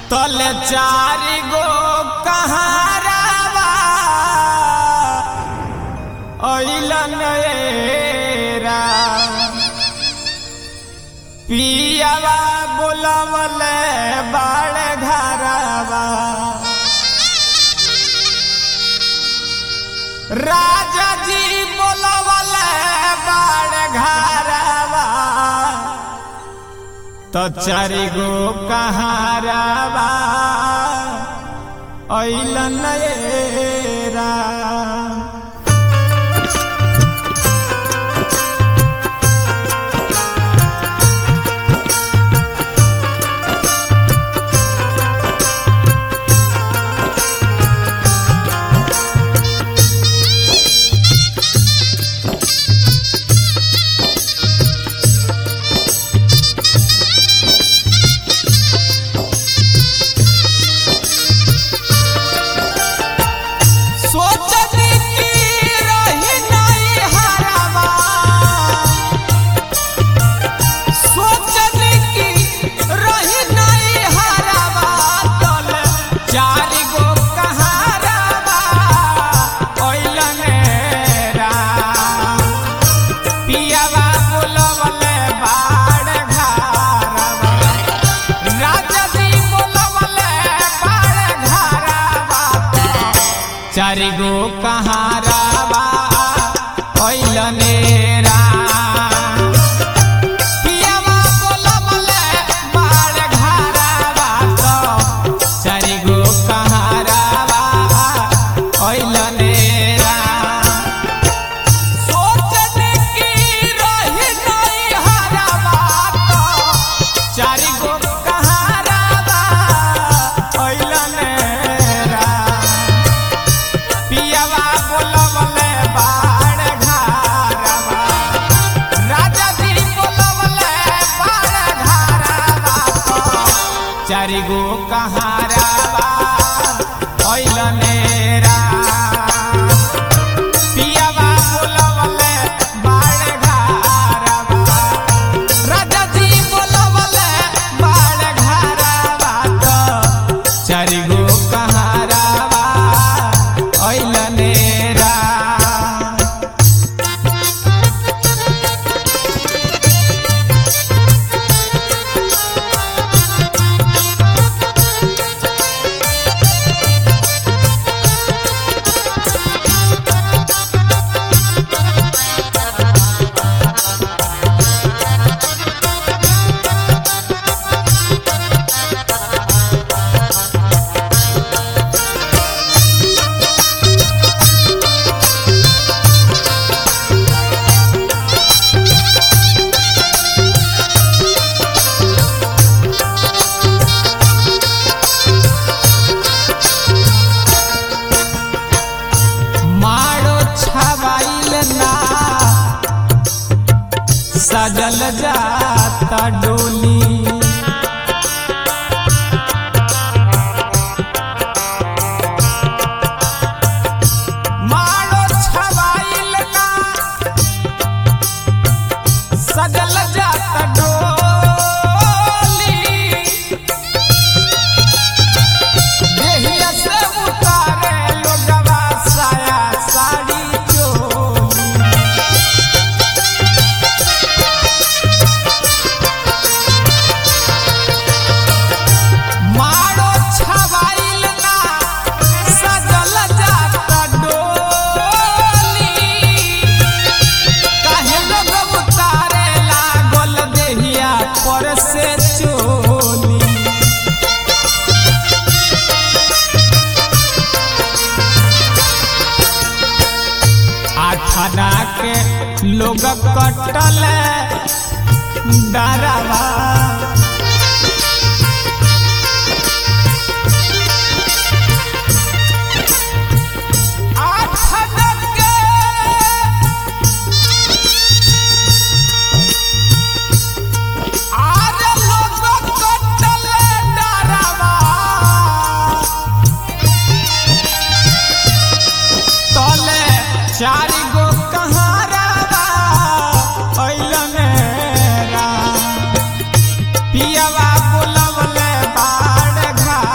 तल चारि गो कहारावा अइलन एरा पियावा बोलवले बाड़ घरावा राजा जी बोलवले बाड़ घरावा तो चारि गो कहारावा अइलन एरा सोचनी की रही नहीं हरावा सोचनी की रही नहीं हरावा तल चारि गो कहारावा ओइलन रा पियावा बोलवले बाड़ घारावा राजा जी बोलवले बाड़ घारावा चारि गो कहारावा ओइलने रा पियावा बोलवले बाड़ घारावा तो चारि गो कहारावा ओइलने रा सोचने की रही नहीं हरावा तो चारि गो कहारावा ओइलने रा पियावा बोलवले बाड़ घारावा राजा जी बोलवले बाड़ घारावा तो चारि गो कहारावा ओइलने रा पियावा बोलवले बाड़ घारावा राजा जी बोलवले बाड़ घारावा तो चारि गो कहारावा ओइलने रा मारो छवाइल ना सजल जाता डोली मारो छवाइल ना सजल जाता डोली देहिया से उतारे लोगवा साया साड़ी चोली मारो छवाइल ना सजल जाता डोली काहे लोग उतारे लागल देहिया पर से चोली आठाना के लोग कटल डरावा आठाना के आरे लोग कटल डरावा तले चारि गो कहारावा अइलने रा पियावा बोलवले बाड़ घा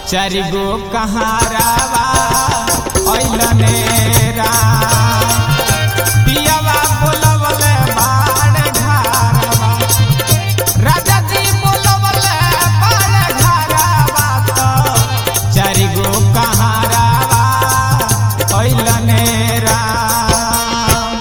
चारि गो कहारावा ऐलने राम पियावा बोलवले बाड़ घारावा राजा जी बोलवले बाड़ घारावा तो चारि गो कहारावा ऐलने राम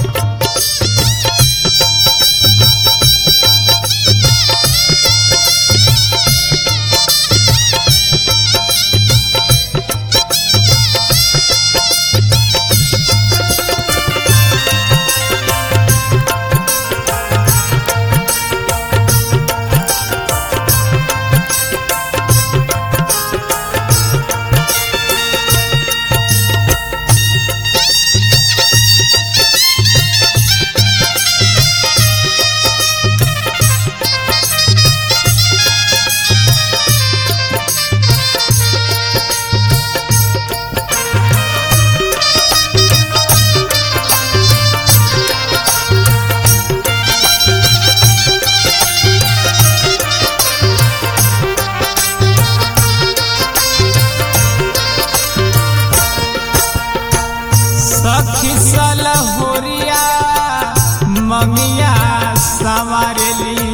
सखी सलहोरिया मंगिया संवारेली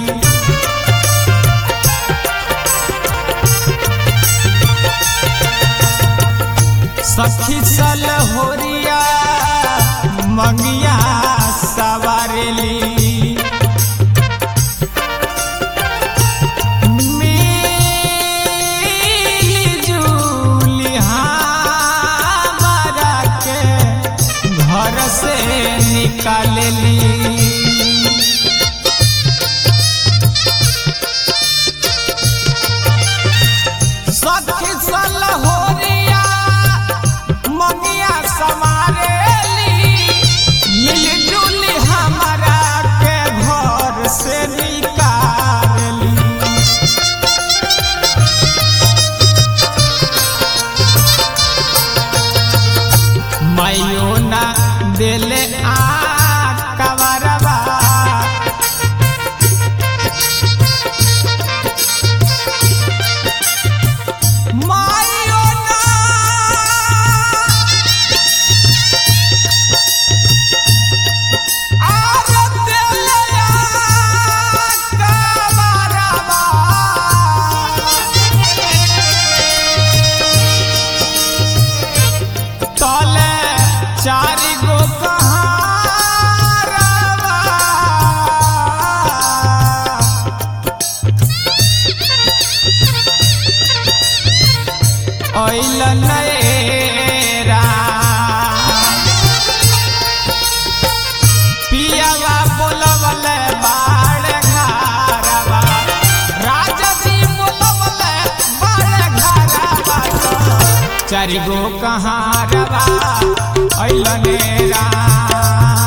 सखी सलहोरिया मंगिया सवारेली मिली-जुली हमरा के घर से निकालली सखी सलहोरिया मंगिया समारेली मिली-जुली हमरा के घर से निकालली माइयो ना देले आ कवरवा माइयो ना आर देले आ कवरवा तले चारि गो कहारवा ऐल नएरा पियावा बोलवले बाड़ घारवा राजा जी बोलवले बाड़ घारवा चारि गो कहारवा ऐलने राम